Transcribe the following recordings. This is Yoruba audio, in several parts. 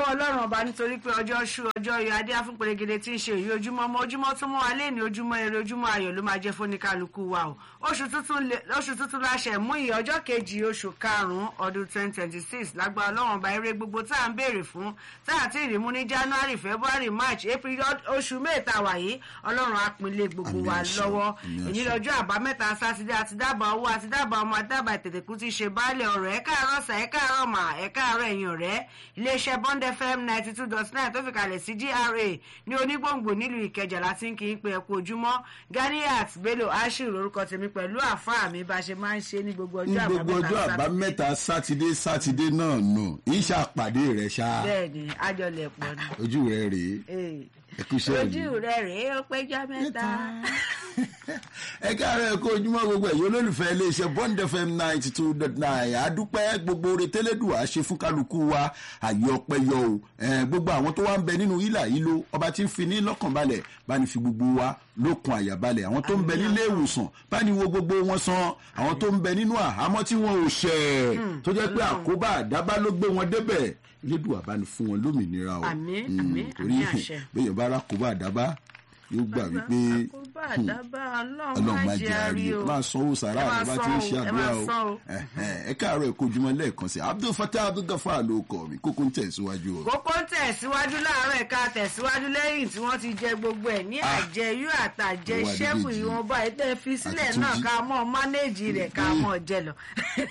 ọlọ́run ọba nítorí pé ọjọ́ ṣú ọjọ́ yọ adé afúnpẹ̀rẹ̀gẹ̀dẹ̀ tí ń ṣe èyí ojúmọ́ ọmọ ojúmọ́ tó mọ́ wa léèní ojúmọ́ eré ojúmọ́ ayọ̀ ló máa jẹ́ fóníkálukú wa o oṣù tuntun lè- oṣù tuntun láṣẹ mú ìyẹn ọjọ́ kejì oṣù karùn-ún ọdún twenty twenty six lágbára ọlọ́run ọba eré gbogbo tá à ń béèrè fún tá à ti rí mú ní january february march april oṣù mẹ́ta wàyí ọlọ́run á pinlé gbogbo Àmín wa àṣẹ, lọ́wọ́ àmín èyí àṣẹ. lọ́jọ́ àbámẹ́ta sátidé àti dábàá owó àti dábàá ọmọ àdábàá ìtètèkú ti ṣe baálẹ̀ ọ̀rọ̀ ẹ̀ káàárọ̀ sà ẹ̀ káàárọ̀ mà ẹ̀ káàárọ̀ ẹ̀yìn ọ̀rẹ́ iléeṣẹ́ bond fm ninety two dot nine tó fi kalẹ̀ sí gra ní onígbòǹgbò nílùú ìkẹjà láti ń kí n pe ẹ̀kú ojúmọ́ ganiat bello ashir lórúkọ tèmi pẹ̀lú àfáà mi bá a ṣe máa ń ṣe ní gbogbo ní ọjọ́ gbogbo ọjọ́ àbámẹ́ta àbámẹ́ta sátidé sátidé náà nù ìṣà pàdé rẹ̀ ṣá bẹ́ẹ̀ ni àjọlẹ̀ pọ̀ ni. ojú rẹ̀ rèé Eh, ẹ kú iṣẹ́ ojú yìí. rẹ rèé ó péjọ mẹ́ta. ẹ káàárọ̀ ẹ kó ojúmọ́ gbogbo ẹ̀yọ́ olólùfẹ́ iléeṣẹ́ bond fm ninety two dot nine àdúpẹ́ gbogbo oore tẹ́lẹ̀dùn ṣe fún kálukú wa àyè ọpẹ́ yọ o Eh, gbogbo àwọn tó wá ń bẹ nínú ìlà yìí ló ọba tí ń fi ní lọ́kàn balẹ̀ bá ní fi gbogbo wa lókun àyà balẹ̀ àwọn tó ń bẹ nílé ìwòsàn bá ní wo gbogbo wọn san àwọn tó ń bẹ nínú àhámọ́ tí wọn ò ṣẹ̀ tó jẹ́ pé àkóbá àdábá ló gbé wọn débẹ̀ lédùn àbáni fún wọn lómìnira o Àmín, Mm, àmín, torí àmín àṣẹ. bẹ́ẹ̀ bá rákòbá àdábá yóò gbà wípé àkóbá àdábá ọlọ́run ọlọ́run má má jẹ́ jẹ́ àárí àárí o o. máa sanwó sàrà Ẹ máa rẹ bá ti ń ṣe san o, ẹ àdúrà máa o san o. Ẹ̀hẹ̀n, ẹ káàárọ̀ ẹ kojúmọ́ lẹ́ẹ̀kan sí abdul fatah abdul gafar ló kọ mi kókó ń tẹ̀síwájú o. kókó ń tẹ̀síwájú láàárọ̀ ẹ̀ka tẹ̀síwájú lẹ́yìn tí wọ́n ti jẹ gbogbo ẹ̀ ní Ah. àjẹyú àtàjẹ Owó ṣẹ́kù Adédèjì. ìwọ̀nba ètò fi sílẹ̀ Àti náà Túnjí. ká mọ́ mánéèjì rẹ̀ ká mọ́ jẹ lọ.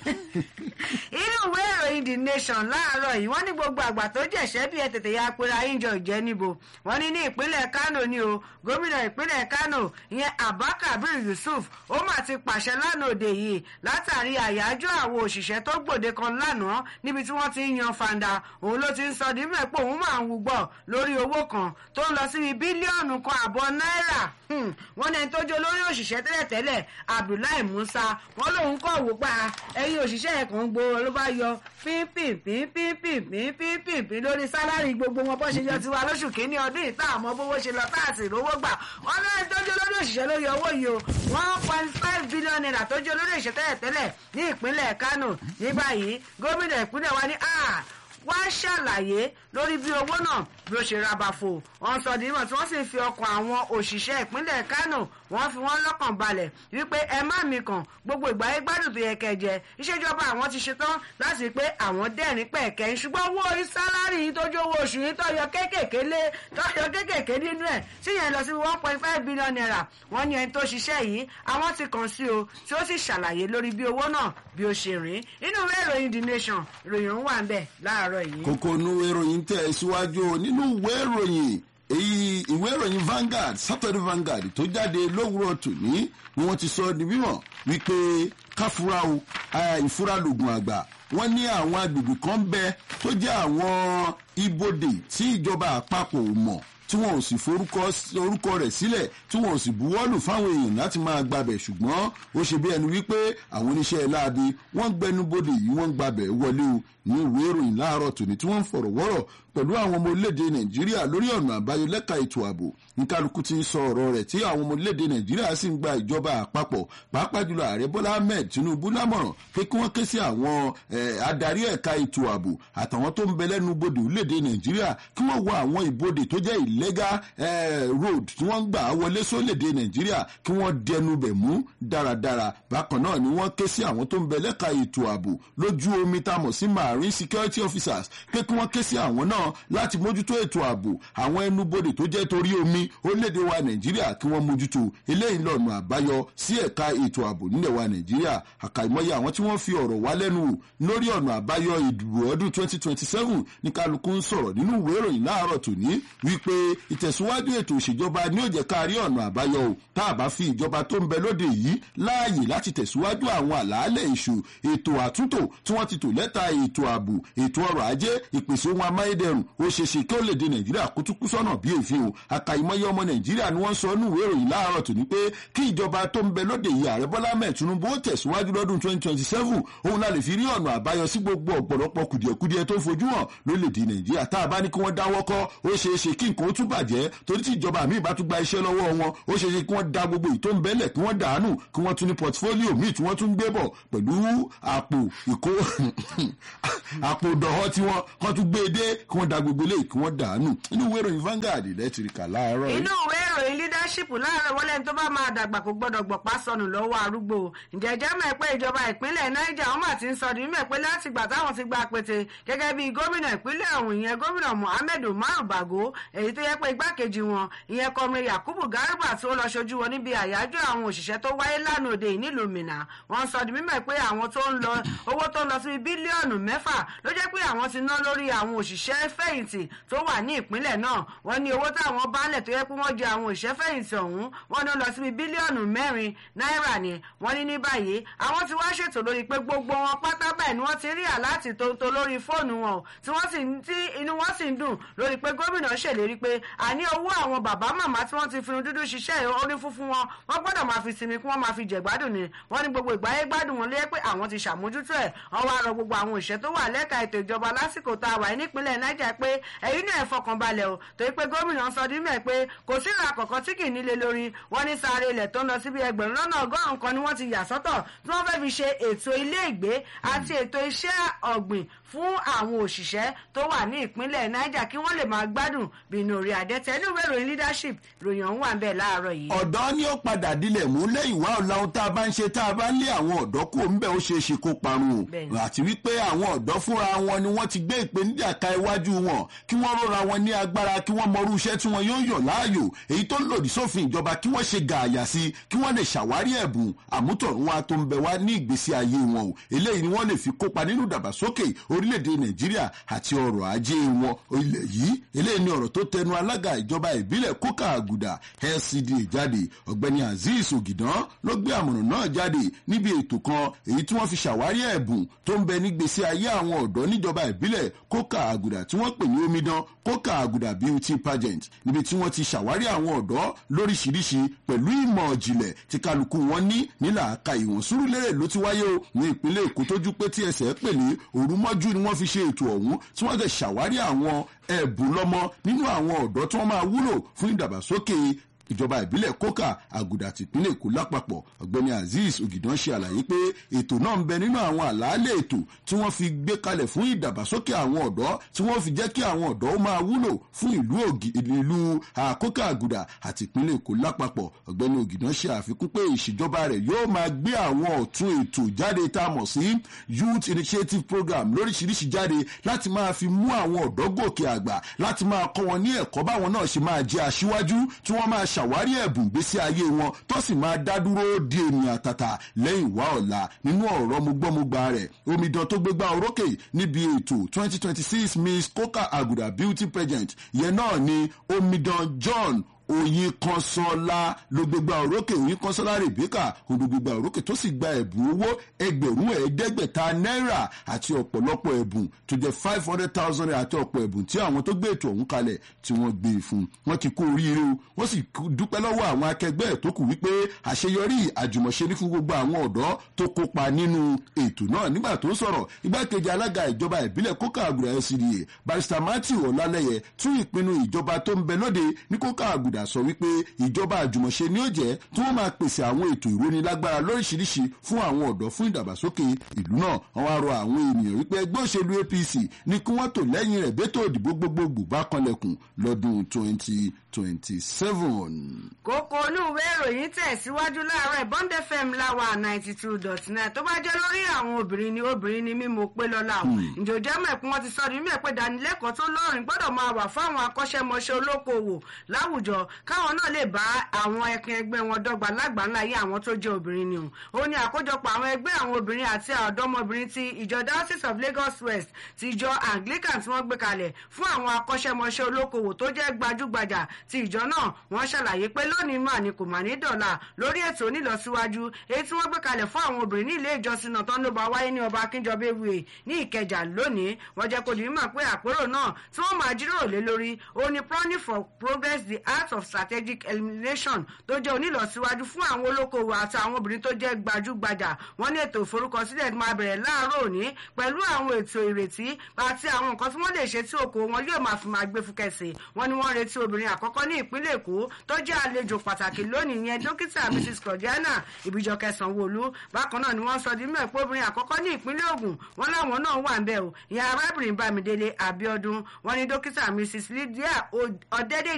inú ìwé ìròyìn the nation láàárọ̀ yìí wọ́n ní gbogbo àgbà tó jẹ̀ṣẹ́ bí ẹ tètè ya pera yíjọ ìjẹ́ níbo wọ́n ní ní ìpínlẹ̀ kano ni o gómìnà ìpínlẹ̀ kano ìyẹn abba kabir yusuf ó mà ti pàṣẹ lánàá òde yìí látàrí àyájọ́ àwọn òṣìṣẹ́ tó gbòde kan lánàá níbi tí wọ́n ti ń yan fanda òun ló ti ń sọ dímọ̀ pé òun máa ń wúgbọ́ lórí owó kan tó ń lọ síbi bílíọ̀nù kan àbọ̀ náírà Hmm, wọ́n ní ẹni tó jẹ́ olórí òṣìṣẹ́ tẹ́lẹ̀tẹ́lẹ̀ abdullahi musa wọ́n lòun kọ̀ wò pa ẹ̀yin òṣìṣẹ́ ẹ̀ kan gbòòrò ló bá yọ pínpínpínpínpínpínpín lórí sálárì gbogbo wọn bó ṣe yọ tiwa lóṣù kínní ọdún ìta àmọ́ bówó ṣe lọ táàsì rówó gbà wọ́n ní ẹni tó jẹ́ olórí òṣìṣẹ́ ló yọ owó yìí o one point five billion naira tó jẹ́ olórí òṣìṣẹ́ tẹ́lẹ̀tẹ́lẹ̀ ní ìpínlẹ̀ kano ní báyìí gómìnà ìpínlẹ̀ wa ní ah wá ṣàlàyé lórí bí owó náà bí ó ṣe rabafo wọn sọ dìímọ̀ tí wọ́n sì fi ọkàn àwọn òṣìṣẹ́ ìpínlẹ̀ kano wọ́n fi wọ́n lọ́kàn balẹ̀ wípé ẹ má mi kàn gbogbo ìgbà yẹn gbádùn tó yẹ kẹjẹ ìṣèjọba àwọn ti ṣetán láti rí pé àwọn dẹ́rìn pẹ̀kẹ́ ṣùgbọ́n owó orí sálárì yìí tó jó owó oṣù yìí tó yọ kéékèèké lé tó yọ kéékèèké nínú ẹ̀ tí yẹn lọ sí one point five billion naira wọ́n ní ẹni tó ṣiṣẹ́ yìí àwọn ti kàn sí o tí ó sì ṣàlàyé lórí bí owó náà bí ó ṣe rìn inú ìwé ìròyìn the nation ìròyìn ń wà ń bẹ̀ láàárọ̀ yìí. kókó inú ìròyìn tẹ̀ síwájú o nínú ìwé ìròyìn èyí ìwé ìròyìn Vanguard Saturday Vanguard tó jáde lówùrọ̀ tòní ni wọ́n ti sọ di mímọ̀ wípé káfúrá o eh, ìfúra lògùn àgbà wọ́n ní àwọn agbègbè kan bẹ tó jẹ́ àwọn ibodè tí ìjọba àpapọ̀ ò mọ̀ tí wọn ò sì forúkọ orúkọ rẹ̀ sílẹ̀ tí wọn ò sì buwọ́lù fáwọn èèyàn láti máa gbabẹ̀ ṣùgbọ́n ó ṣe bí ẹni wípé àwọn oníṣẹ́ láabi wọ́n gbẹnubodè yìí wọ́n gbabẹ̀ wọlé o ní ìwé ìròyìn láàárọ̀ tòní tí wọ́n ń fọ̀rọ̀ wọ́rọ̀ pẹ̀lú àwọn ọmọ orílẹ̀-èdè nàìjíríà lórí ọ̀nà àbáyọ lẹ́ka ètò ààbò ní kálukú ti ń sọ ọ̀rọ̀ rẹ̀ tí àwọn ọmọ orílẹ̀-èdè nàìjíríà sì ń gba ìjọba àpapọ̀ pàápàá jùlọ ààrẹ bọ́lá ahmed tinubu lámọ̀ràn pé kí wọ́n ké sí àwọn eh, adarí ẹ̀ka ètò ààbò àtàwọn tó ń bẹ lẹ́nu bodè orílẹ̀-èdè nàìjíríà kí wọ́n wọ àwọn ìbodè tó jẹ́ illegal eh, road tí wọ́n ń gbà wọlé sórílẹ̀-èdè nàìjíríà kí wọ́n dẹnu bẹ̀ mú dáradára bákan náà ni wọ́n ké sí àwọn tó ń bẹ lẹ́ka ètò ààbò lójú omi tá a mọ̀ sí marine security officers pé kí wọ́n ké sí àwọn náà láti mójútó ètò ààbò àwọn ẹnubodè tó jẹ́ torí omi orílẹ̀-èdè wa nàìjíríà kí wọ́n mójútó eléyìí lọ́nà àbáyọ sí ẹ̀ka ètò ààbò nílẹ̀ wa nàìjíríà àkàìmọye àwọn tí wọ́n fi ọ̀rọ̀ wá lẹ́nu wò lórí ọ̀nà àbáyọ ìdìbò ọdún 2027 ní kálukú ń sọ̀rọ̀ nínú ìwé ìròyìn láàárọ̀ tòní wípé ìtẹ̀síwájú ètò ìṣèjọba ní ó jẹ́ ká rí ọ̀nà àbáyọ o tá a bá fi ìjọba tó ń bẹ lóde yìí láàyè láti tẹ̀síwájú àwọn àlàálẹ̀ èṣù ètò àtúntò tí wọ́n ti tò lẹ́ta ètò ààbò ètò ọrọ̀ ajé ìpèsè ohun amáyédẹrùn ó ṣe ṣe kí ó lè dé nàìjíríà kó tún kú sọ́nà bí èéfín o àkàìmọye ọmọ nàìjíríà ni wọ́n sọ nínú ìwé ìròyìn láàárọ̀ tòní pé kí ìjọba tó ń bẹ lóde yìí ààrẹ bọ́lá mẹ́ẹ̀ tinubu ó tẹ̀síwájú lọ́dún 2027 òun la lè fi rí ọ̀nà àbáyọ sí gbogbo ọ̀pọ̀lọpọ̀ kùdìẹ̀kudiẹ tó fojú hàn lórílẹ̀‐èdè nàìjíríà tá a bá ní kí wọ́n dáwọ́ kọ́ ó ṣeé ṣe kí nǹkan ó tún bàjẹ́ torí tí ìjọba míì bá tún gba iṣẹ́ lọ́wọ́ wọn ó ṣeé ṣe kí wọ́n da gbogbo ìtó ń bẹ́lẹ̀ kí wọ́n dàánù kí wọ́n tún ní pọtifólíò míì tí wọ́n tún gbé bọ̀ pẹ̀lú àpò ìkó àpò ìdọ̀họ́ tí wọ́n kọ́ tún gbé e dé kí kí wọ́n da gbogbo eléyìí kí wọ́n dànù inú ìwé ìròyìn Vanguard lẹ́tìrìkà láàárọ̀ yìí. inú ìwé ìròyìn leadership láàárọ̀ wọlé tó bá máa dàgbà kó gbọ́dọ̀ gbọ̀pá sọnù lọ́wọ́ arúgbó ǹjẹ́jẹ́ mọ̀ pé ìjọba ìpínlẹ̀ Niger wọ́n mà ti ń sọ nínú ẹ̀ pé láti gbà táwọn ti gba pété gẹ́gẹ́ bí gómìnà ìpínlẹ̀ ọ̀hún ìyẹn gómìnà Muhammed Umaru Bago èyí tó yẹ pé igbákejì wọn ìyẹn kọmire Yakubu Garba tó lọ ṣojú wọn níbi àyájọ́ àwọn òṣìṣẹ́ tó wáyé lánàá òde yìí nílùú Minna wọ́n sọ di mímọ̀ pé àwọn tó ń lọ owó tó ń lọ sí bílíọ̀nù mẹ́fà ló jẹ́ pé àwọn ti ná lórí àwọn òṣìṣẹ́ fẹ̀yìntì tó wà ní ìpínlẹ̀ náà wọ́n ní owó táwọn baálẹ̀ tó yẹ pé wọ́n jẹ àwọn òṣìṣẹ́ fẹ̀yìntì ọ̀hún wọ́n ní ó lọ síbi bílíọ̀nù mẹ́rin náírà ni wọ́n ní ní báyìí àwọn ti wá ṣètò lórí pé gbogbo wọn pátá báyìí ni wọ́n ti rí àláàtì tó tó lórí fóònù wọn o tí wọ́n sì tí inú wọn sì ń dùn lórí pé gómìnà ṣèlérí pé àní owó àwọn bàbá màmá tí wọ́n ti fi dúdú ṣiṣẹ́ orí fúnfún wọn wọ́n gbọ́dọ̀ máa fi sinmi kí wọ́n máa fi jẹ̀gbádùn ni wọ́n ní gbogbo ìgbáyé gbádùn wọn lé pé àwọn ti ṣàmójútó ẹ̀ wọ́n wá rọ gbogbo àwọn òṣìṣẹ́ tó wà lẹ́ka ètò ìjọba lásìkò tá a wà nípínlẹ̀ Niger pé ẹ̀yin náà fọkànbalẹ̀ o torí pé gómìnà sọ dín mẹ́ pé kò sí ìrà kọ̀ọ̀kan tí kì í nílé lórí wọ́n ní sáré ilẹ̀ tó ń lọ síbi ẹgbẹ̀rún lọ́nà ọgọ́rùn-ún kan ni wọ́n ti yà sọ́tọ̀ tí wọ́n fẹ́ fi ṣe ètò ilé ìgbé àti ètò iṣẹ́ ọ̀gbìn fún àwọn òṣìṣẹ́ tó wà ní ìpínlẹ̀ Niger kí wọ́n lè máa gbádùn bínú orí àdẹ́tẹ̀ inú ìwé ìròyìn leadership ròyìn ọ̀hún wà ń bẹ̀ láàárọ̀ yìí. ọ̀dọ́ ni ó padà dilẹ̀ mú lẹ́yìn wá ọ̀la ohun tá a bá ń ṣe tá a bá ń lé àwọn ọ̀dọ́ kó ń bẹ̀ ó ṣeé ṣe kó parun o àti wípé àwọn ọ̀dọ́ fúnra wọn ni wọ́n ti gbé ìpèníjà ka iwájú wọn kí wọ́n rọra wọn ní agbára kí wọ́n mọrú iṣẹ́ tí wọ́n yóò yàn láàyò èyí tó lòdì sófin ìjọba kí wọ́n ṣe gààyà sí kí wọ́n lè ṣàwárí ẹ̀bùn àmútọ̀runwá tó ń bẹ wá ní ìgbésí ayé wọn o eléyìí ni wọ́n lè fi kópa nínú ìdàgbàsókè orílẹ̀-èdè Nàìjíríà àti ọrọ̀ ajé wọn ilẹ̀ yìí eléyìí ni ọ̀rọ̀ tó tẹnu alága ìjọba ìbílẹ̀ kókà àgùdà LCDA jáde ọ̀gbẹ́ni Azeez Ògìdán ló gbé àmọ̀ràn náà jáde níbi ètò kan èyí tí wọ́n fi ṣàwárí ẹ̀bùn tó ń bẹ nígbésí ayé àwọn ọ̀dọ́ níjọba ìbílẹ̀ kókà àgùdà tí wọ́n pè ní omidan kókà àgùdà beauty pageant níbi tí wọ́n ti ṣàwárí àwọn ọ̀dọ́ lóríṣiríṣi pẹ̀lú ìmọ̀ ìjìnlẹ̀ tí kálukú wọn ní nílà aka ìwọ̀n Sùúrùlérè ló ti wáyé o ní ìpínlẹ̀ Èkó tójú pé tí ẹsẹ̀ pè ní òrùmọ́jú ni wọ́n fi ṣe ètò ọ̀hún tí wọ́n tẹ̀ ṣàwárí àwọn ẹ̀bùn lọ́mọ nínú àwọn ọ̀dọ́ tí wọ́n máa wúlò fún ìdàgbàsókè ìjọba ìbílẹ̀ kókà àgùdà tìpínlẹ̀ èkó lápapọ̀ ọ̀gbẹ́ni azeez ògìdán ṣe àlàyé pé ètò náà ń bẹ nínú àwọn àlàálẹ̀ ètò tí wọ́n fi gbé kalẹ̀ fún ìdàgbàsókè àwọn ọ̀dọ́ tí wọ́n fi jẹ́ kí àwọn ọ̀dọ́ ó máa wúlò fún ìlú ìlú àkókà àgùdà àti ìpínlẹ̀ èkó lápapọ̀ ọ̀gbẹ́ni ògìdán ṣe àfikún pé ìṣèjọba rẹ̀ yóò máa gbé àwọn ọ̀tun ètò jáde tá a mọ̀ sí youth initiative program lóríṣiríṣi jáde láti máa fi mú àwọn ọ̀dọ́ gòkè àgbà láti máa kọ́ wọn ní ẹ̀kọ́ báwọn náà ṣe máa jẹ́ aṣíwájú tí wọ́n máa ṣàwárí ẹ̀bùn gbésí ayé wọn tó sì máa dá dúró di ènìyàn àtàtà lẹ́yìn wá ọ̀la nínú ọ̀rọ̀ mugbọ́mugba rẹ̀ omidan tó gbégbá orókè níbi ètò 2026 Miss Coca Aguda Beauty Pageant yẹn náà ni omidan John oyin kọsọlá ló gbégbá òrókè oyin kọsọlá rebecca ló gbégbá òrókè tó sì gba ẹ̀bùn owó ẹgbẹ̀rún ẹ̀ẹ́dẹ́gbẹ̀ta náírà àti ọ̀pọ̀lọpọ̀ ẹ̀bùn tó jẹ́ five hundred thousand naira àti ọ̀pọ̀ ẹ̀bùn tí àwọn tó gbé ètò ọ̀hún kalẹ̀ tí wọ́n gbé e fún wọ́n ti kó oríire o wọ́n sì dúpẹ́ lọ́wọ́ àwọn akẹgbẹ́ ẹ̀ tó kù wípé àṣeyọrí àjùmọ̀ṣe ní fún gbogbo àwọn ọ̀dọ́ tó kópa nínú ètò náà nígbà tó sọ̀rọ̀ igbákejì alága ìjọba ìbílẹ̀ kókà àgùdà LCDA barrister matthew ọlálẹ́yẹ tún ìpinnu ìjọba tó ń bẹ lóde ní kókà àgùdà padà sọ wípé ìjọba àjùmọ̀ṣe ni ó jẹ́ tí wọ́n máa pèsè àwọn ètò ìrónilágbára lóríṣiríṣi fún àwọn ọ̀dọ́ fún ìdàgbàsókè ìlú náà wọ́n wá rọ àwọn ènìyàn wípé ẹgbẹ́ òṣèlú APC ní kí wọ́n tò lẹ́yìn rẹ̀ bẹ́tò òdìbò gbogbogbò bá kanlẹ̀kùn lọ́dún twenty twenty seven. kókó olúwe ìròyìn tẹ̀síwájú láàárọ̀ Bond FM láwa ninety two dot nine tó bá jẹ́ lórí àwọn obìnrin ni obìnrin ni mímú pé lọ́la o ǹjọ́jẹ́ mẹ́kún wọn ti sọ ní mẹ́pẹ́ dánilẹ́kọ̀ọ́ tó lọ́rìn gbọ́dọ̀ máa wà fáwọn akọ́ṣẹ́mọṣẹ́ olókoòwò láwùjọ káwọn náà lè bá àwọn ẹkin ẹgbẹ́ wọn dọ́gba lágbàńlá yé àwọn tó jẹ́ obìnrin ni o ó ní àkójọpọ̀ àwọn ẹgbẹ́ àwọn obìnrin àti ọ̀dọ́mọbìnrin ti ìjọ diocese of Lagos West ti ìjọ Anglican tí wọ́n gbé kalẹ̀ fún àwọn akọ́ṣẹ́mọṣẹ́ olókoòwò tó jẹ́ gbajúgbajà ti ìjọ náà wọ́n ṣàlàyé pé lónìí mà ní kò mà ní dọ̀là lórí ètò onílọsíwájú èyí tí wọ́n gbé kalẹ̀ fún àwọn obìnrin ní ilé ìjọsìn náà tó ń ló bá wáyé ní ọba akínjọba ewé ní ìkẹjà lónìí wọ́n jẹ́ kó dìímọ̀ pé àpérò náà tí wọ́n máa jíròrò lé lórí ó ní planning for progress the art of of strategic elimination tó jẹ́ onílọsíwájú fún àwọn olókoòwò àti àwọn obìnrin tó jẹ́ gbajúgbajà wọ́n ní ètò ìforúkọsílẹ̀ máa bẹ̀rẹ̀ láàárọ̀ òní pẹ̀lú àwọn ètò ìrètí àti àwọn nǹkan tí wọ́n lè ṣe tí okòwò wọn yóò máa fi máa gbé fúkẹ́sì wọ́n ní wọ́n retí obìnrin àkọ́kọ́ ní ìpínlẹ̀ èkó tó jẹ́ àlejò pàtàkì lónìí yẹn dókítà mrs claudiana ìbíjọkẹ sanwóolu bákan náà ni wọ́n sọ di mẹ́ẹ̀ pé obìnrin àkọ́kọ́ ní ìpínlẹ̀ ògùn wọ́n láwọn náà wà ń bẹ̀ o ìyá arábìnrin bámidélé abiodun wọ́n ní dókítà mrs lydia ọ̀dẹ́dẹ́